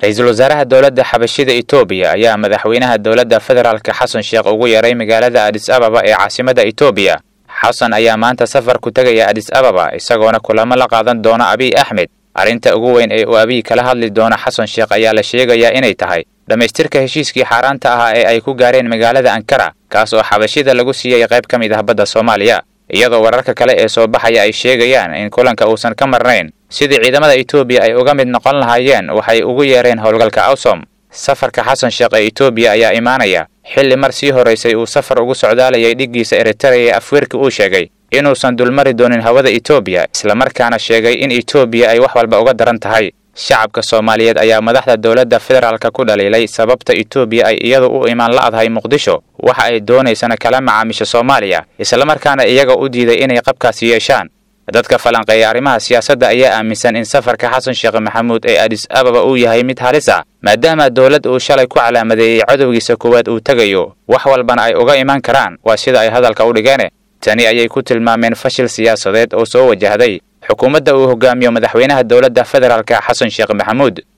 ra-iisul wasaaraha dowladda xabashida etoobiya ayaa madaxweynaha dowladda federaalka xasan sheekh ugu yeeray magaalada adis ababa ee caasimadda etoobiya xasan ayaa maanta safar ku tegaya adis ababa isagoona kulamo la qaadan doona abiy axmed arrinta ugu weyn ee uu abiy kala hadli doono xasan sheekh ayaa la sheegayaa inay tahay dhammaystirka heshiiskii xaaraanta ahaa ee ay ku gaareen magaalada ankara kaas oo xabashida lagu siiyey qayb ka mid ah badda soomaaliya iyadoo wararka kale ee soo baxaya ay sheegayaan in kulanka uusan ka marnayn sidii ciidamada etoobiya ay uga mid noqon lahaayeen waxay ugu yeereen howlgalka awsom safarka xasan sheekh ee etoobiya ayaa imaanaya xilli mar sii horaysay uu safar ugu socdaalayay dhiggiisa eritrea ee afweerki uu sheegay inuusan dulmari doonin hawada etoobiya islamarkaana sheegay in etoobiya ay wax walba uga daran tahay shacabka soomaaliyeed ayaa madaxda dowladda federaalka ku dhaliilay sababta etoobiya ay iyadu u imaan la'dahay muqdisho waxa ay doonaysana kala macaamisha soomaaliya islamarkaana iyaga u diiday inay qabkaasi yeeshaan dadka falanqeeya arrimaha siyaasadda ayaa aaminsan in safarka xasan sheekh maxamuud ee adis ababa uu yahay mid halis ah maadaama dowlad uu shalay ku calaamadeeyey cadowgiisa koowaad uu tegayo wax walbana ay uga imaan karaan waa sida ay hadalka u dhigeene tani ayay ku tilmaameen fashil siyaasadeed oo soo wajahday xukuumadda uu hogaamiyo madaxweynaha dowladda federaalka xasan sheekh maxamuud